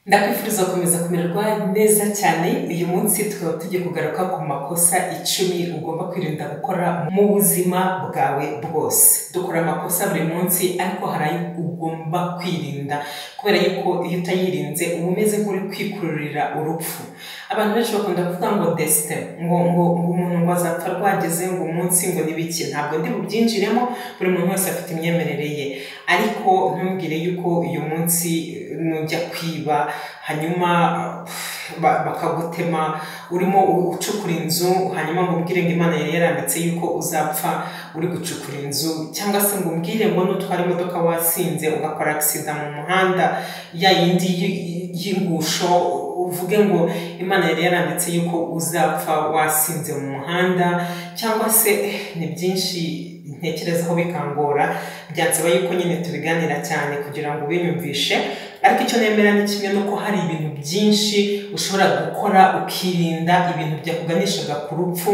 ndakwifuriza gukomeza kumererwa neza cyane uyu munsi tukaba tugiye kugaruka ku makosa icumi ugomba kwirinda gukora mu buzima bwawe bwose dukora amakosa buri munsi ariko hari ayo ugomba kwirinda kubera yuko iyo utayirinze uba umeze nk'uri kwikururira urupfu abantu benshi bakunda kuvuga ngo desite ngo ngo ngo umuntu ngo azapfa rwageze ngo umunsi ngo n'ibiki ntabwo ndi bubyinjiremo buri muntu wese afite imyemerere ye ariko ntumbwire yuko uyu munsi nujya kwiba hanyuma ba- bakagutema urimo u- ucukura inzu hanyuma ngo umbwire ngo imana yari yaranditse yuko uzapfa uri gucukura inzu cyangwa se ngo umbwire ngo nutwara imodoka wasinze ugakora agisida mu muhanda ya yindi y- y- y'ingusho uvuge ngo imana yari yaranditse yuko uzapfa wasinze mu muhanda cyangwa se eh, ni byinshi ntekerezaho bikangora byansaba yuko nyine tubiganira cyane kugira ngo ubinyumvishe ariko icyo nemera ni kimwe nuko hari ibintu byinshi ushobora gukora ukirinda ibintu byakuganishaga ku rupfu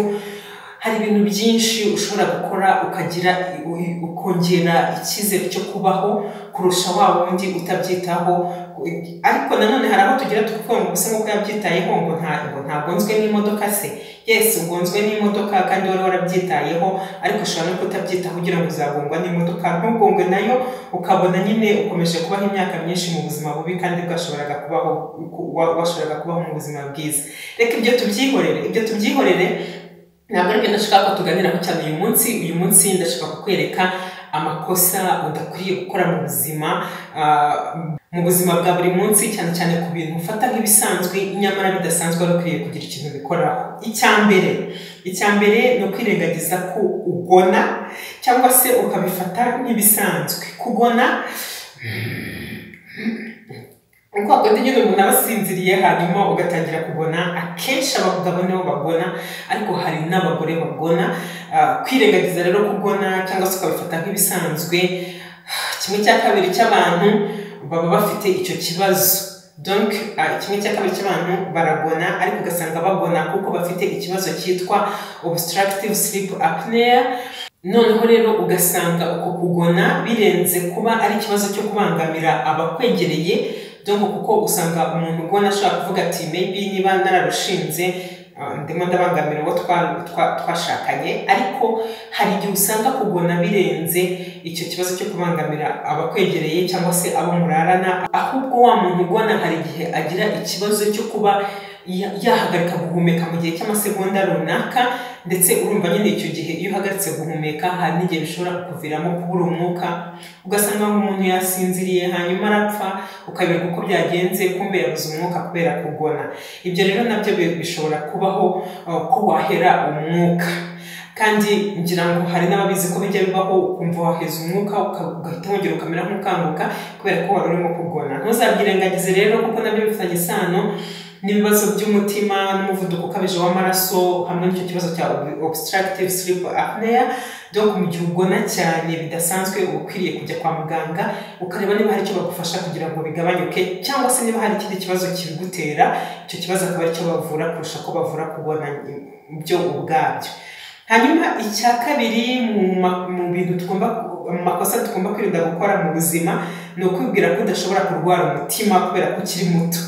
hari ibintu byinshi ushobora gukora ukagira ukongera icyizere cyo kubaho kurusha wa wundi utabyitaho ariko nanone hari aho tugira tukavuga ngo ubuse nk'uko yabyitayeho ngo ntabwo ntagonzwe n'imodoka se yesi ugonzwe n'imodoka kandi wari warabyitayeho ariko ushobora no kutabyitaho ugira ngo uzagongwa n'imodoka ntugongwe nayo ukabona nyine ukomeje kubaho imyaka myinshi mu buzima bubi kandi bwashoboraga kubaho wa- washoboraga kubaho mu buzima bwiza reka ibyo tubyihorere ibyo tubyihorere ntabwo aribyo ndashaka ko tuganiraho cyane uyu munsi uyu munsi ndashaka kukwereka amakosa udakwiriye gukora mu buzima ah, mu buzima bwa buri munsi cyane cyane ku bintu ufata nk'ibisanzwe nyamara bidasanzwe wari ukwiye kugira ikintu ubikoraho icya mbere icya mbere ni ukwirengagiza ko ugona cyangwa se ukabifata nk'ibisanzwe kugona uko wakwita nyine umuntu aba asinziriye hanyuma ugatangira kugona akenshi abagabo nibo bagona ariko hari n'abagore bagona Ah, kwirengagiza rero kugona cyangwa se ukabifata nk'ibisanzwe kimwe cya kabiri cy'abantu baba bafite icyo kibazo donc ah, kimwe cya kabiri cy'abantu baragona ariko ugasanga bagona kuko bafite ikibazo cyitwa obstructive sleep apnea noneho rero ugasanga uko kugona birenze kuba ari ikibazo cyo kubangamira abakwegereye donc kuko usanga umuntu ubona ashobora kuvuga ati maybe niba nararushinze ah, ndimo ndabangamira uwo twa- twa- twashakanye ariko hari igihe usanga kugona birenze icyo kibazo cyo kubangamira abakwegereye cyangwa se abo murarana ahubwo wa muntu ugona hari igihe agira ikibazo cyo kuba ya- yahagarika guhumeka mu gihe cy'amasegonda runaka ndetse urumva nyine icyo gihe iyo uhagaritse guhumeka hari n'igihe bishobora kukuviramo kubura umwuka ugasanga nk'umuntu yasinziriye hanyuma arapfa ukabereka uko byagenze kumbe yabuze umwuka kubera kugona ibyo rero nabyo bi- bishobora kubaho uh, ko wahera umwuka kandi ngira ngo hari n'ababizi ko bijya bibaho ukumva waheza umwuka uka- ugahita wongera ukamera nk'ukanguka kubera ko wari urimo kugona ntuzabyirengagize rero kuko nabyo bifitanye isano n'ibibazo by'umutima n'umuvuduko ukabije w'amaraso hamwe n'icyo kibazo cya ob- obstructive sleep apnea donc mu gihe ugona cyane bidasanzwe uba ukwiriye kujya kwa muganga ukareba niba hari icyo bagufasha kugira ngo bigabanyuke cyangwa se niba hari ikindi kibazo kibigutera icyo kibazo akaba aricyo bavura kurusha ko bavura kugona byo ubwabyo hanyuma icya kabiri mu ma- mu bintu tugomba mu makosa tugomba kwirinda gukora mu buzima ni ukwibwira ko udashobora kurwara umutima kubera ko ukiri muto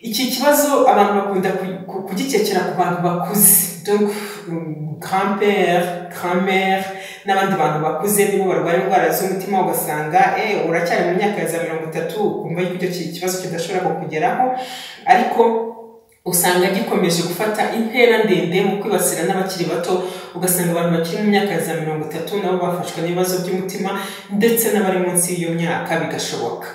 iki kibazo abantu bakunda ku- ku- kugikekera ku bantu bakuze donc grand-père grand-mère n'abandi bantu bakuze nibo barwara indwara z'umutima ugasanga eh uracyari mu myaka ya za mirongo itatu ukumva yuko icyo ki- kibazo kidashobora kukugeraho ariko usanga gikomeje gufata intera ndende mu kwibasira n'abakiri bato ugasanga abantu bakiri mu myaka ya za mirongo itatu nabo bafashwe n'ibibazo by'umutima ndetse n'abari munsi y'iyo myaka bigashoboka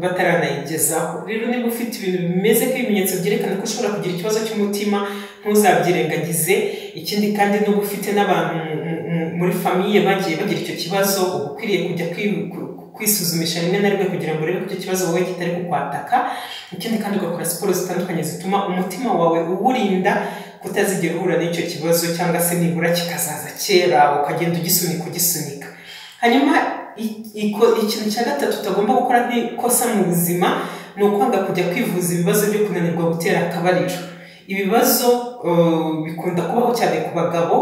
bataranayigezaho rero niba ufite ibintu bimeze nk'ibimenyetso byerekana ko ushobora kugira ikibazo cy'umutima ntuzabyirengagize ikindi kandi niba ufite n'abantu mu- mu- mu- muri famiye bagiye bagira icyo kibazo uba ukwiriye kujya kwi- ku- kwisuzumisha rimwe na rimwe kugira ngo urebe ko icyo kibazo wowe kitari kukwataka ikindi kandi ugakora siporo zitandukanye zituma umutima wawe uwurinda kutazigera uhura n'icyo kibazo cyangwa se nibura kikazaza kera ukagenda ugisunika ugisunika hanyuma i- iko- ikintu cya gatatu utagomba gukora nk'ikosa mu buzima ni ukwanga kujya kwivuza ibibazo byo kunanirwa gutera akabariro ibibazo uh, bikunda kubaho cyane ku bagabo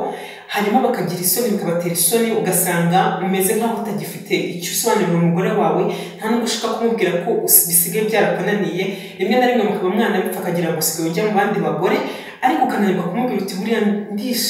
hanyuma bakagira isoni bikabatera isoni ugasanga umeze nk'aho utagifite icyo usobanurira umugore wawe nta n'ubwo ushaka kumubwira ko us- bisigaye byarakunaniye rimwe na rimwe mukaba mwana bipfa akagira ngo usigaye ujya mu bandi bagore ariko ukananirwa kumubwira uti buriya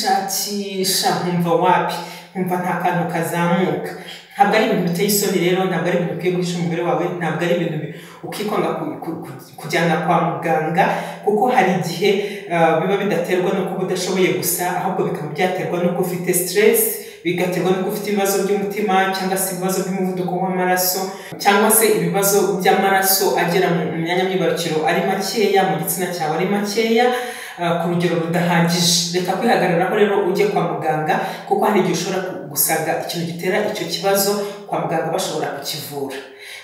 ndishakisha nkumva wapi nkumva nta kantu kazamuka ntabwo ari ibintu biteye isoni rero ntabwo ari ibintu ukwiye guhisha umugore wawe ntabwo ari ibintu bi- ukikwanga ku- ku- ku- kujyana kwa muganga kuko hari igihe ah, biba bidaterwa no kuba udashoboye gusa ahubwo bikaba byaterwa no kuba ufite stress bigaterwa no kuba ufite ibibazo by'umutima cyangwa se ibibazo by'umuvuduko w'amaraso cyangwa se ibibazo by'amaraso agera mu mu myanya myibarukiro ari makeya mu gitsina cyawe ari makeya ah, ku rugero rudahagije reka kwihagararaho rero ujye kwa muganga kuko hari igihe ushobora ku- gusanga ikintu gitera icyo kibazo kwa muganga bashobora kukivura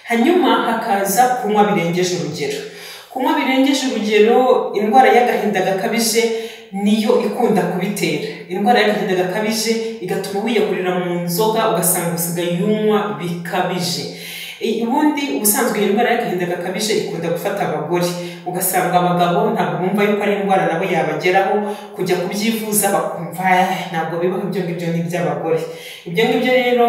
hanyuma hakaza kunywa birengeje urugero kunywa birengeje urugero indwara y'agahinda gakabije niyo ikunda kubitera indwara y'agahinda gakabije igatuma wiyakurira mu nzoga ugasanga usigaye unywa bikabije I- ubundi ubusanzwe iyi ndwara y'agahinda gakabije ikunda gufata abagore ugasanga abagabo ntabwo bumva yuko ari indwara nabo yabageraho kujya kubyivuza bakumva "Eh, ntabwo bibaho ibyo ngibyo ni iby'abagore ibyo ngibyo rero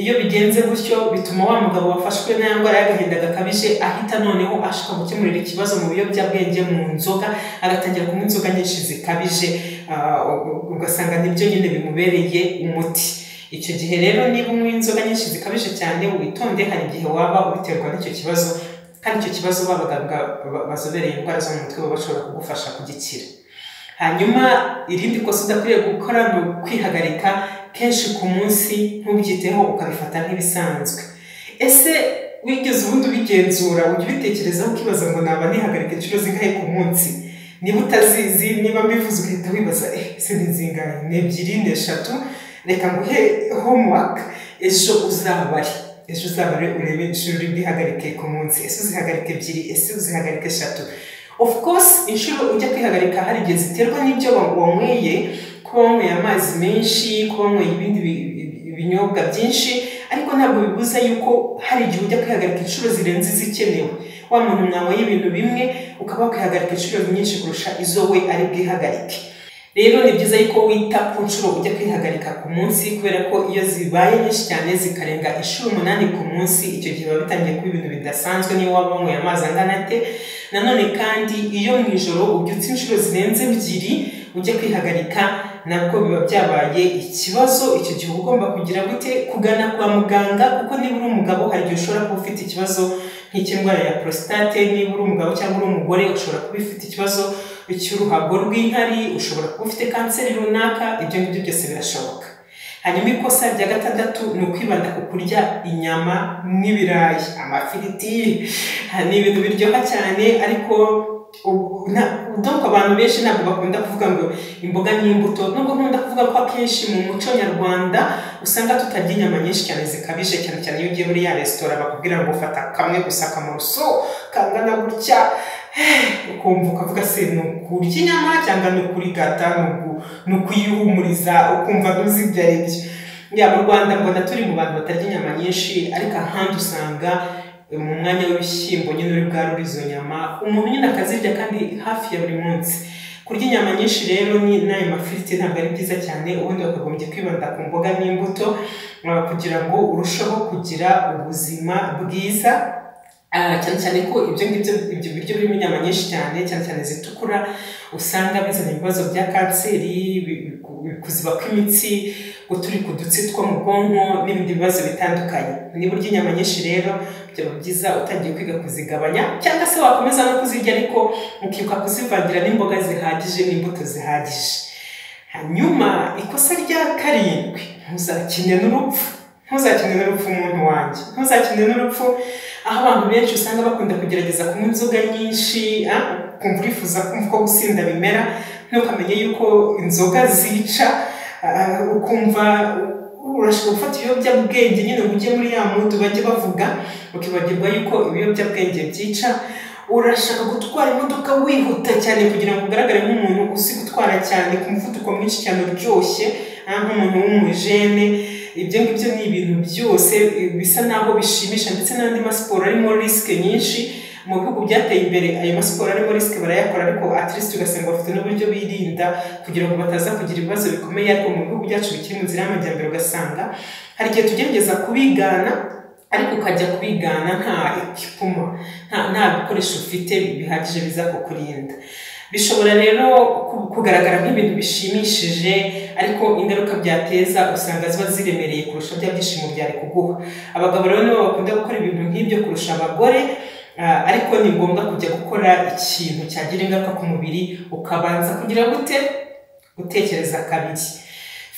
iyo bigenze gutyo bituma wa mugabo wafashwe n'aya ndwara y'agahinda gakabije ahita noneho ashaka gukemurira ikibazo mu biyobyabwenge mu nzoga agatangira kunywa inzoga nyinshi zikabije ah, u- ugasanga nibyo nyine bimubereye umuti icyo gihe rero niba unywa inzoga nyinshi zikabije cyane witonde hari igihe waba ubiterwa n'icyo kibazo kandi icyo kibazo babaganga bazobereye indwara zo mu mutwe baba bashobora kugufasha kugikira hanyuma irindi kosa udakwiriye gukora ni ukwihagarika kenshi ku munsi ntubyiteho ukabifata nk'ibisanzwe ese wigeze ubundi ubigenzura ujya ubitekerezaho ukibaza ngo naba nihagarika inshuro zingahe ku munsi niba utazizi niba mbivuze ugahita wibaza eh ese ni zingahe ni ebyiri ni eshatu reka nguhe homework ejo uzabare ejo uzabare urebe inshuro uri bwihagarike ku munsi ese uzihagarika ebyiri ese uzihagarika eshatu of course inshuro ujya kwihagarika hari igihe ziterwa n'ibyo wa- wanyweye kuba wanyweye amazi menshi kuba wanyweye ibindi bi- bi- ibinyobwa byinshi ariko ntabwo bibuza yuko hari igihe ujya kwihagarika inshuro zirenze izikenewe wa muntu mwanyweye ibintu bimwe ukaba wakwihagarika inshuro nyinshi kurusha izo we ari bwihagarike rero ni byiza yuko wita ku nshuro ujya kwihagarika ku munsi kubera ko iyo zibaye nyinshi cyane zikarenga inshuro umunani ku munsi icyo gihe biba bitangiye kuba ibintu bidasanzwe niyo waba wanyweye amazi angana ate nanone kandi iyo mu ijoro ubyutse inshuro zirenze ebyiri ujya kwihagarika nabwo biba byabaye ikibazo icyo gihe uba ugomba kugira gute kugana kwa muganga kuko niba uri umugabo hari igihe ushobora kuba ufite ikibazo nk'icy'indwara ya prostate niba uri umugabo cyangwa uri umugore ushobora kuba ufite ikibazo cy'uruhago rw'inkari ushobora kuba ufite kanseri runaka ibyo ngibyo byose birashoboka hanyuma ikosa rya gatandatu ni ukwibanda ku kurya inyama n'ibirayi amafiriti ha, ni ibintu biryoha cyane ariko ubu- nta- donc abantu benshi ntabwo bakunda kuvuga ngo imboga n'imbuto nubwo nkunda kuvuga ko akenshi mu muco nyarwanda usanga tutarya inyama nyinshi cyane zikabije cyane cyane iyo ugiye muri ya resitora bakubwira ngo fata kamwe gusa akamuruso kangana gutya ukumva ukavuga se ni ukurya inyama cyangwa ni ukurigata ni uku- ni ukuyihumuriza ukumva ntuzi ibyo ari byo ya mu rwanda mbona turi mu bantu batarya inyama nyinshi ariko ahandi usanga eh, mu mwanya w'ibishyimbo nyine uri bwarure izo nyama umuntu nyine akazirya kandi hafi ya buri munsi kurya inyama nyinshi rero ni n'ayo mafiriti ntabwo ari byiza cyane ubundi bakagombye kwibanda ku mboga n'imbuto eh, kugira ngo urusheho kugira ubuzima bwiza Ah, cyane cyane ko ibyo ngibyo ibyo biryo birimo inyama nyinshi cyane cyane cyane zitukura usanga bizana ibibazo bya kanseri bi- bi- kuziba kw'imitsi guturika udutsi two mu bwonko n'ibindi bibazo bitandukanye niba urya inyama nyinshi rero byaba byiza utangiye kwiga kuzigabanya cyangwa se wakomeza no kuzirya ariko ukibuka kuzivangira n'imboga zihagije n'imbuto zihagije hanyuma ikosa rya karindwi ntuzakine n'urupfu ntuzakine n'urupfu umuntu wanjye ntuzakine n'urupfu aho abantu benshi usanga bakunda kugerageza kunywa inzoga nyinshi ah, ukumva urifuza kumva ko gusinda bimera ntukamenye yuko inzoga zica ah, ukumva urashobora gufata ibiyobyabwenge nyine ngo ujye muri ya mudu bajya bavuga ukibagirwa yuko ibiyobyabwenge byica urashaka gutwara imodoka wihuta cyane kugira ngo ugaragare nk'umuntu uzi gutwara cyane ku muvuduko mwinshi cyane uryoshye ah, nk'umuntu w'umujene ibyo ngibyo ni ibintu byose eh, bisa naho bishimisha ndetse n'andi masiporo arimo risike nyinshi mu bihugu byateye imbere ayo masiporo arimo risike barayakora ariko at least ugasanga bafite n'uburyo birinda kugira ngo bataza kugira ibibazo bikomeye ariko mu bihugu byacu bikiri mu nzira y'amajyambere ugasanga hari igihe tugerageza kubigana ariko ukajya kubigana nta ekipuma nta nta bikoresho ufite bihagije biza kukurinda bishobora rero kugaragara nk'ibintu bishimishije ariko ingaruka byateza usanga ziba ziremereye kurusha bya byishimo byari kuguha abagabo rero nibo bakunda gukora ibintu nk'ibyo kurusha abagore ariko ni ngombwa kujya gukora ikintu cyagira ingaruka ku mubiri ukabanza kugira gute gutekereza kabiri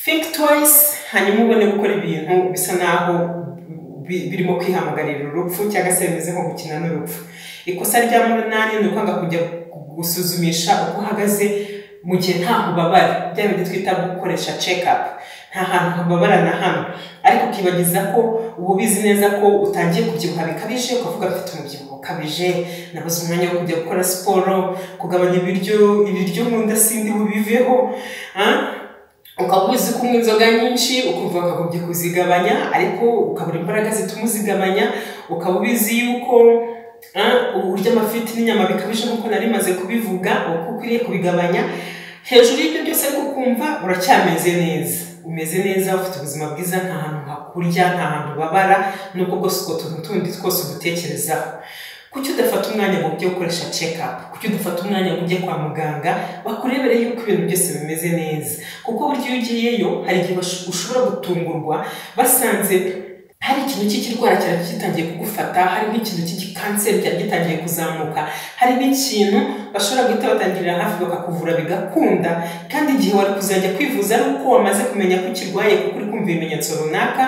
think twice hanyuma ubone gukora ibintu bisa naho birimo kwihamagarira urupfu cyangwa se bimeze nko gukina n'urupfu ikosa rya munani ni ukwanga kujya gusuzumisha uko uhagaze mu gihe nta ubabara bya bindi twita gukoresha cekapu nta hantu hababara na hano ariko ukibagiza ko uba ubizi neza ko utangiye kubyibuha bikabije ukavuga afite umubyibuho ukabije nabuze umwanya wo kujya gukora siporo kugabanya ibiryo ibiryo mu nda sindi bubiveho ukaba uzi kunywa inzoga nyinshi ukumva wakagombye kuzigabanya ariko ukabura imbaraga zituma uzigabanya ukaba ubizi yuko urya amafiti n'inyama bikabije nk'uko nari maze kubivuga uko ukwiriye kubigabanya hejuru y'ibyo byose ariko ukumva uracyameze neza umeze neza ufite ubuzima bwiza nta hantu hakurya nta hantu ubabara nubwo bwose utwo tuntu tundi twose udutekerezaho kuki udafata umwanya ngo ujye ukoresha cekapu kuki udafata umwanya ngo ujye kwa muganga bakurebere yuko ibintu byose bimeze neza kuko buryo iyo ugiyeyo hari igihe ushobora gutungurwa basanze hari ikintu cy'ikirwara cyari gitangiye kugufata hari n'ikintu cy'igikanseri cyari gitangiye kuzamuka hari n'ikintu bashobora guhita batangirira hafi bakakuvura bigakunda kandi igihe wari kuzajya kwivuza ari uko wamaze kumenya ko ukirwaye kuko uri kumva ibimenyetso runaka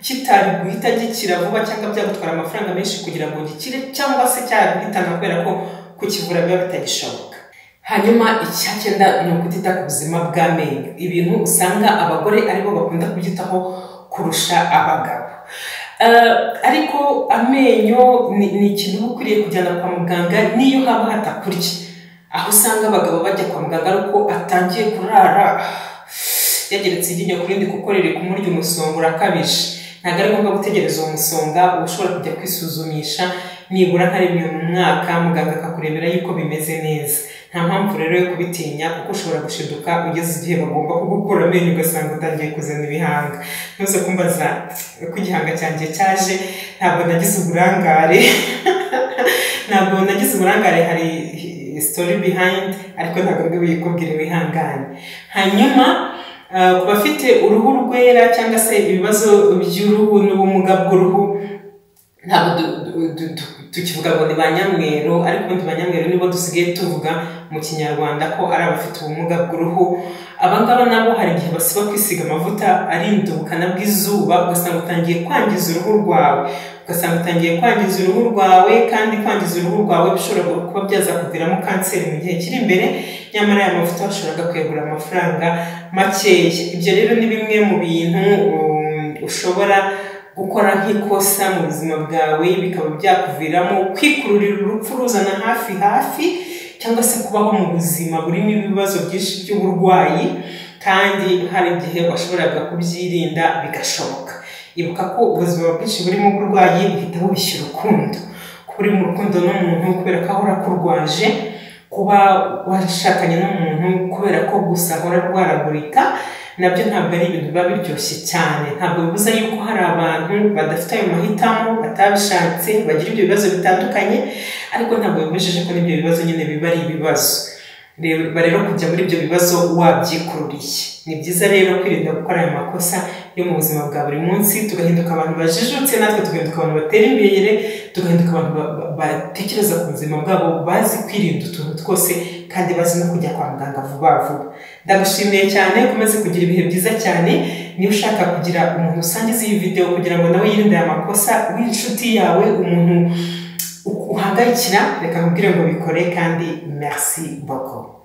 kitari guhita gikira vuba cyangwa byagutwara amafaranga menshi kugira ngo gikire cyangwa se cyaguhitana kubera ko kukivura biba bitagishoboka hanyuma icya cyenda ni ukutita ku buzima bw'amenyo ibintu usanga abagore aribo bakunda kubyitaho kurusha abagabo ariko amenyo ni ikintu uba ukwiriye kujyana kwa muganga n'iyo haba hatakurya aho usanga abagabo bajya kwa muganga ariko atangiye kurara yageretse iryinyo ku rindi kuko riri kumurya umusonga urakabije ntabwo ari ngombwa gutegereza uwo musonga uba ushobora kujya kwisuzumisha nibura nka rimwe mu mwaka muganga akakurebera yuko bimeze neza nta mpamvu rero yo kubitinya kuko ushobora gushiduka ugeze igihe bagomba kugukura amenyo ugasanga utangiye kuzana ibihanga ntuze kumbaza ko igihanga cyanjye cyaje ntabwo nagize uburangare ntabwo nagize uburangare hari story behind ariko ntabwo ngiye kubwira ibihangane hanyuma ku bafite uruhu rwera cyangwa se ibibazo by'uruhu n'ubumuga bw'uruhu ntabwo tukivuga ngo ni ba nyamweru ariko ubundi ba nyamweru nibo dusigaye tuvuga mu kinyarwanda ko ari abafite ubumuga bw'uruhu abangaba nabo hari igihe basiba kwisiga amavuta arinda ubukana bw'izuba ugasanga utangiye kwangiza uruhu rwawe ugasanga utangiye kwangiza uruhu rwawe kandi kwangiza uruhu rwawe bishobora kuba byaza kuviramo kanseri mu gihe kiri imbere nyamara aya mavuta bashobora kuyagura amafaranga makeya ibyo rero ni bimwe mu bintu ushobora gukora nk'ikosa mu buzima bwawe bikaba byakuviramo kwikururira urupfu ruzana hafi hafi cyangwa se kubaho mu buzima burimo ibibazo byinshi by'uburwayi kandi hari igihe washoboraga kubyirinda bigashoboka ibuka ko ubuzima bwinshi burimo uburwayi buhita bubishya urukundo kuba uri mu rukundo n'umuntu kubera ko ahora akurwaje kuba washakanye n'umuntu kubera ko gusa ahora arwaragurika nabyo ntabwo ari ibintu biba biryoshye cyane ntabwo bibuza yuko hari abantu badafite ayo mahitamo batabishatse bagira ibyo bibazo bitandukanye ariko ntabwo bibujije ko n'ibyo bibazo nyine biba ari ibibazo reba rero kujya muri ibyo bibazo wabyikururiye ni byiza rero kwirinda gukora ayo makosa yo mu buzima bwa buri munsi tugahinduka abantu bajijutse natwe tugahinduka abantu batera imbere tugahinduka abantu batekereza ku buzima bwabo bazi kwirinda utuntu twose kandi bazi no kujya kwa muganga vuba vuba ndagushimiye cyane ukomeze kugira ibihe byiza cyane niba ushaka kugira umuntu usangiza iyi videwo kugira ngo nawe yirinde aya makosa w'inshuti yawe umuntu uhangayikira reka nkubwire ngo bikore kandi merci beaucoup